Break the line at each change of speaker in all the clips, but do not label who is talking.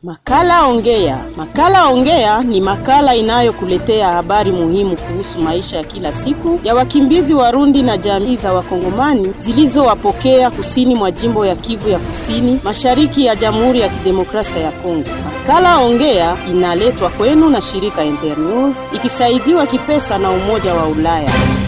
Makala Ongea. Makala Ongea ni makala inayokuletea habari muhimu kuhusu maisha ya kila siku ya wakimbizi Warundi na jamii za Wakongomani zilizowapokea kusini mwa jimbo ya Kivu ya Kusini, mashariki ya Jamhuri ya Kidemokrasia ya Kongo. Makala Ongea inaletwa kwenu na shirika Internews ikisaidiwa kipesa na Umoja wa Ulaya.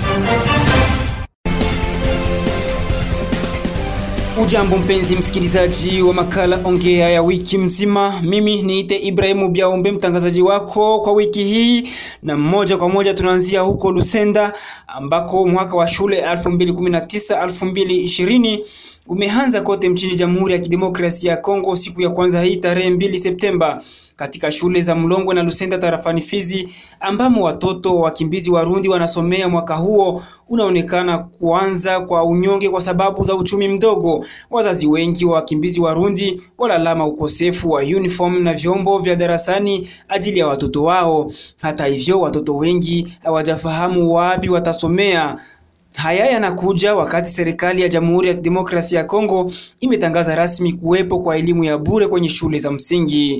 Ujambo mpenzi msikilizaji wa makala ongea ya wiki mzima, mimi niite Ibrahimu Biaombe mtangazaji wako kwa wiki hii, na moja kwa moja tunaanzia huko Lusenda ambako mwaka wa shule 2019 2020 umeanza kote mchini Jamhuri ya Kidemokrasia ya Kongo siku ya kwanza hii tarehe 2 Septemba katika shule za Mlongwe na Lusenda tarafani Fizi ambamo watoto wakimbizi Warundi wanasomea. Mwaka huo unaonekana kuanza kwa unyonge kwa sababu za uchumi mdogo. Wazazi wengi wa wakimbizi Warundi walalama ukosefu wa uniform na vyombo vya darasani ajili ya watoto wao. Hata hivyo, watoto wengi hawajafahamu wapi watasomea. Haya yanakuja wakati serikali ya Jamhuri ya Kidemokrasia ya Kongo imetangaza rasmi kuwepo kwa elimu ya bure kwenye shule za msingi.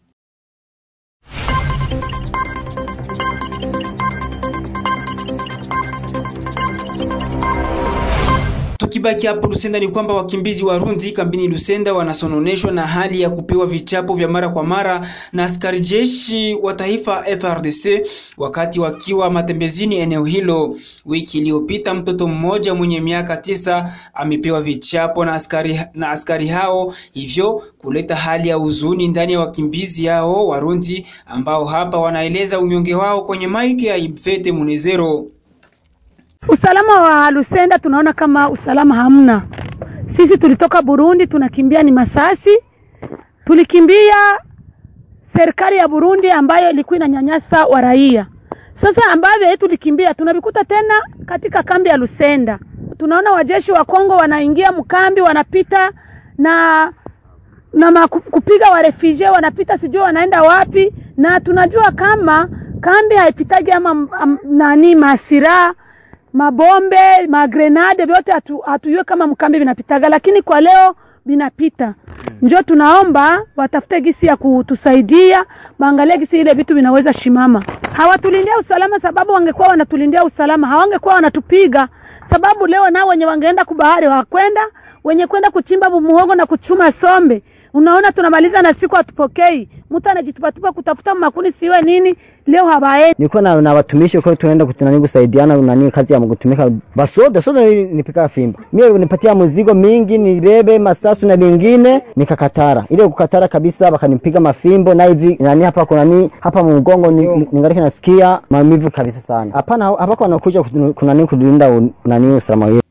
Tukibaki hapo Lusenda ni kwamba wakimbizi Warundi kambini Lusenda wanasononeshwa na hali ya kupewa vichapo vya mara kwa mara na askari jeshi wa taifa FRDC wakati wakiwa matembezini eneo hilo. Wiki iliyopita mtoto mmoja mwenye miaka tisa amepewa vichapo na askari, na askari hao, hivyo kuleta hali ya huzuni ndani ya wakimbizi hao Warundi ambao hapa wanaeleza unyonge wao kwenye maiki ya Ibfete Munezero.
Usalama wa Lusenda tunaona kama usalama hamna. Sisi tulitoka Burundi, tunakimbia ni Masasi, tulikimbia serikali ya Burundi ambayo ilikuwa inanyanyasa wa raia. Sasa ambavyo tulikimbia tunavikuta tena katika kambi ya Lusenda. Tunaona wajeshi wa Kongo wanaingia mkambi, wanapita na na maku, kupiga wa refugee wanapita, sijui wanaenda wapi, na tunajua kama kambi haipitaji ama am, nani masira mabombe magrenade vyote hatujue hatu kama mkambi vinapitaga, lakini kwa leo vinapita. Njo tunaomba watafute gisi ya kutusaidia, waangalie gisi ile vitu vinaweza shimama. Hawatulindia usalama, sababu wangekuwa wanatulindia usalama hawangekuwa wanatupiga, sababu leo nao wenye wangeenda kubahari hawakwenda, wenye kwenda kuchimba muhogo na kuchuma sombe Unaona, tunamaliza na siku hatupokei, mtu anajitupatupa kutafuta makuni siwe nini, leo hawaendi.
Niko na, na watumishi kwa tunaenda kutunani kusaidiana nani kazi ya kutumika basoda soda, nipika fimbo mimi nipatia mzigo mingi nibebe masasu na vingine nikakatara, ile kukatara kabisa, wakanipiga mafimbo na hivi nani hapa kuna nini hapa mgongo ni, ningali nasikia maumivu kabisa sana. Hapana, hapa kwa wanakuja kunani kulinda nani usalama wetu.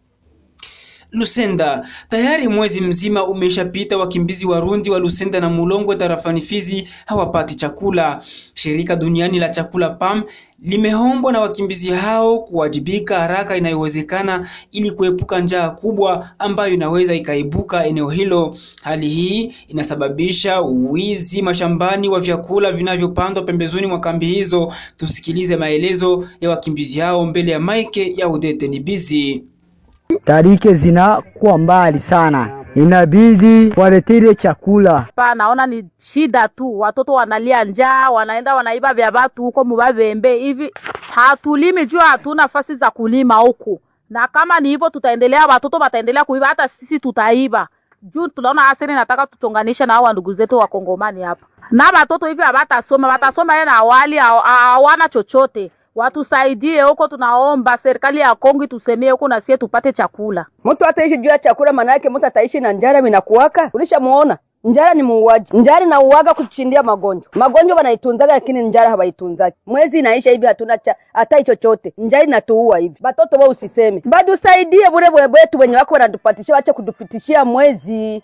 Lusenda tayari mwezi mzima umeshapita, wakimbizi Warundi wa Lusenda na Mulongwe tarafani Fizi hawapati chakula. Shirika duniani la chakula PAM limeombwa na wakimbizi hao kuwajibika haraka inayowezekana ili kuepuka njaa kubwa ambayo inaweza ikaibuka eneo hilo. Hali hii inasababisha wizi mashambani wa vyakula vinavyopandwa pembezoni mwa kambi hizo. Tusikilize maelezo ya wakimbizi hao mbele ya maike ya Udete Nibizi.
Tarike zinakuwa mbali sana, inabidi waletire chakula.
Pa naona ni shida tu, watoto wanalia njaa, wanaenda wanaiba vya watu huko mubavembe hivi. Hatulimi juu hatuna nafasi za kulima huku, na kama ni hivyo tutaendelea, watoto wataendelea kuiba, hata sisi tutaiba juu tunaona asiri nataka tutonganishe na hao ndugu zetu wa Kongomani hapa, na watoto hivi hawatasoma, watasoma yeye na awali hawana chochote watusaidie huko, tunaomba serikali ya Kongo tusemee huko na sie tupate chakula.
Mtu ataishi juu ya chakula, maana yake mtu ataishi na njara. Minakuwaka ulishamuona njara ni muuaji, njara na uwaga kuchindia magonjwa. Magonjwa wanaitunzaga lakini njara hawaitunzaki. Mwezi inaisha hivi hatuna hata chochote, njara inatuua hivi. Batoto wao usiseme, bado usaidie bure bure wetu wenye wako wanatupatishia, wache kutupitishia mwezi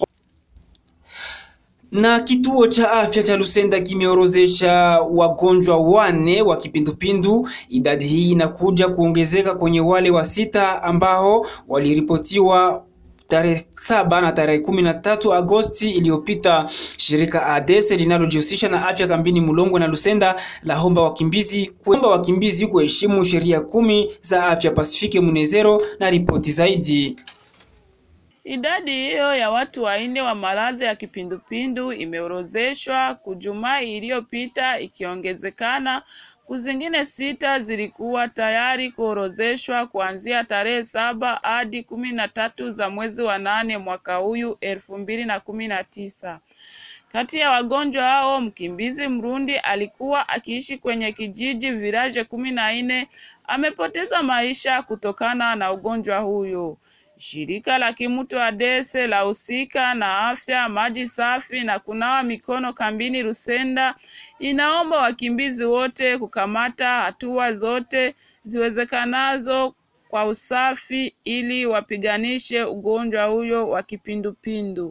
na kituo cha afya cha Lusenda kimeorozesha wagonjwa wane wa kipindupindu. Idadi hii inakuja kuongezeka kwenye wale wa sita ambao waliripotiwa tarehe saba na tarehe kumi na tatu Agosti iliyopita. Shirika ADES linalojihusisha na afya kambini Mulongwe na Lusenda lahomba wakimbizi kuomba wakimbizi kuheshimu sheria kumi za afya. Pasifike Munezero na ripoti zaidi.
Idadi hiyo ya watu wanne wa maradhi ya kipindupindu imeorozeshwa kujumaa iliyopita ikiongezekana kuzingine sita zilikuwa tayari kuorozeshwa kuanzia tarehe saba hadi kumi na tatu za mwezi wa nane mwaka huyu elfu mbili na kumi na tisa. Kati ya wagonjwa hao mkimbizi Mrundi alikuwa akiishi kwenye kijiji viraje kumi na nne amepoteza maisha kutokana na ugonjwa huyo. Shirika la kimutu Adese la husika na afya, maji safi na kunawa mikono kambini Rusenda inaomba wakimbizi wote kukamata hatua zote ziwezekanazo kwa usafi ili wapiganishe ugonjwa huyo wa kipindupindu.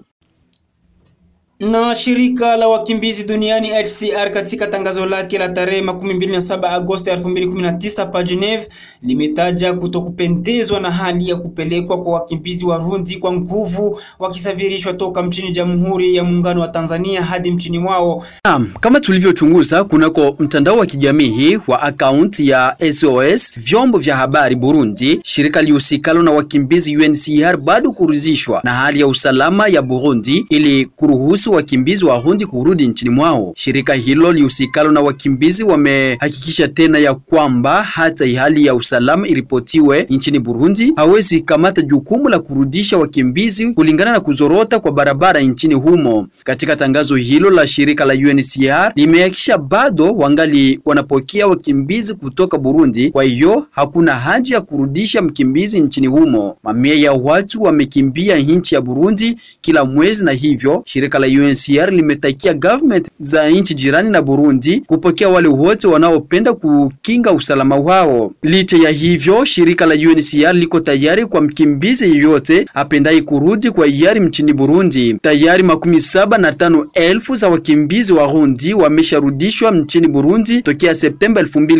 Na shirika la wakimbizi duniani HCR katika tangazo lake la tarehe 27 Agosti 2019 pa Geneve limetaja kutokupendezwa na hali ya kupelekwa kwa wakimbizi Warundi kwa nguvu wakisafirishwa toka mchini Jamhuri ya Muungano wa Tanzania hadi mchini mwao.
Naam, kama tulivyochunguza kunako mtandao wa kijamii wa akaunti ya SOS vyombo vya habari Burundi, shirika lihusikalo na wakimbizi UNHCR bado kuruzishwa na hali ya usalama ya Burundi ili kuruhusu wakimbizi Warundi kurudi nchini mwao. Shirika hilo lihusikalo na wakimbizi wamehakikisha tena ya kwamba hata hali ya usalama iripotiwe nchini Burundi, hawezi kamata jukumu la kurudisha wakimbizi kulingana na kuzorota kwa barabara nchini humo. Katika tangazo hilo la shirika la UNHCR limehakikisha bado wangali wanapokea wakimbizi kutoka Burundi, kwa hiyo hakuna haja ya kurudisha mkimbizi nchini humo. Mamia ya watu wamekimbia nchi ya Burundi kila mwezi, na hivyo shirika la UNHCR limetakia government za nchi jirani na Burundi kupokea wale wote wanaopenda kukinga usalama wao. Licha ya hivyo, shirika la UNHCR liko tayari kwa mkimbizi yeyote apendaye kurudi kwa hiari mchini Burundi. Tayari makumi saba na tano elfu za wakimbizi Warundi wamesharudishwa mchini Burundi tokea Septemba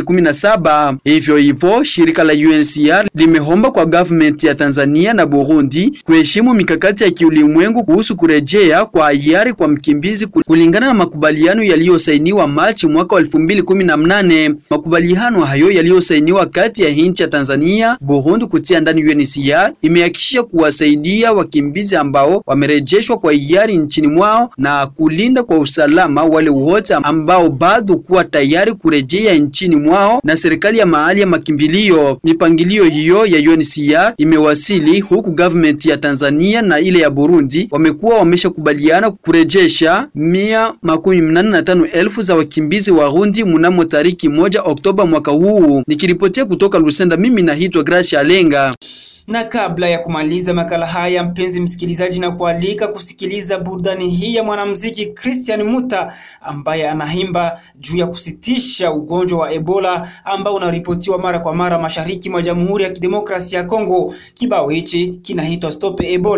2017. Hivyo hivyo, shirika la UNHCR limeomba kwa government ya Tanzania na Burundi kuheshimu mikakati ya kiulimwengu kuhusu kurejea kwa hiari kwa mkimbizi kulingana na makubaliano yaliyosainiwa Machi mwaka wa 2018. Makubaliano hayo yaliyosainiwa kati ya nchi ya Tanzania, Burundi kutia ndani UNHCR imehakikisha kuwasaidia wakimbizi ambao wamerejeshwa kwa hiari nchini mwao na kulinda kwa usalama wale wote ambao bado kuwa tayari kurejea nchini mwao na serikali ya mahali ya makimbilio. Mipangilio hiyo ya UNHCR imewasili huku government ya Tanzania na ile ya Burundi wamekuwa wameshakubaliana kurejesha mia makumi mnane na tano elfu za wakimbizi Warundi mnamo tariki moja Oktoba mwaka huu. Nikiripotia kutoka Lusenda, mimi naitwa Gracia Alenga.
Na kabla ya kumaliza makala haya, mpenzi msikilizaji, na kualika kusikiliza burudani hii ya mwanamuziki Christian Muta ambaye anaimba juu ya kusitisha ugonjwa wa Ebola ambao unaripotiwa mara kwa mara mashariki mwa Jamhuri ya Kidemokrasia ya Kongo. Kibao hichi kinaitwa Stop Ebola.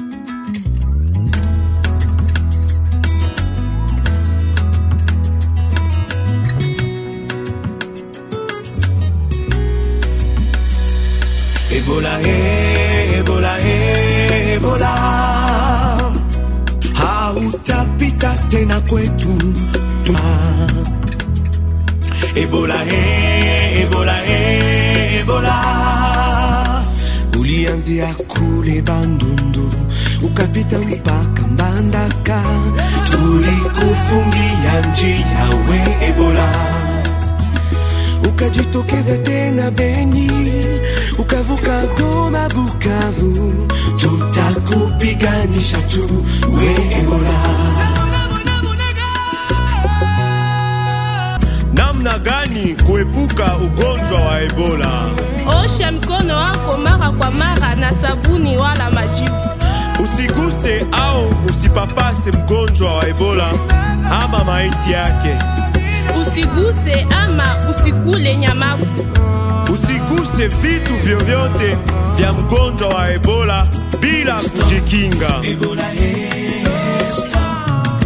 Ebola, eh, Ebola, eh, Ebola, hautapita tena kwetu. Ebola, eh, Ebola, eh, Ebola, ulianzia kule Bandundu ukapita mpaka Mbandaka, tulikufungia njia we Ebola ukajitokeza tena Beni, ukavuka Goma, Bukavu, tutakupiganisha tu we Ebola.
Namna gani kuepuka ugonjwa wa Ebola?
Osha mikono wako mara kwa mara na sabuni wala majivu.
Usiguse au usipapase mgonjwa wa Ebola ama maiti yake.
Usiguse ama usikule nyamafu.
Usiguse vitu vyovyote vya mgonjwa wa Ebola bila kujikinga.
Ebola, eh, stop.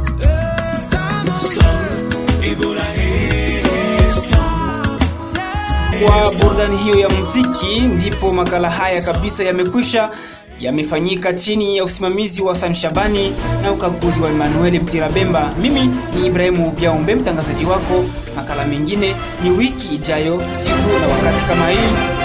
Stop. Ebola, eh, stop.
Kwa burudani hiyo ya muziki, ndipo makala haya kabisa yamekwisha yamefanyika chini ya usimamizi wa San Shabani na ukaguzi wa Emmanuel Mtirabemba. Mimi ni Ibrahimu Biaombe, mtangazaji wako. Makala mengine ni wiki ijayo, siku na wakati kama hii.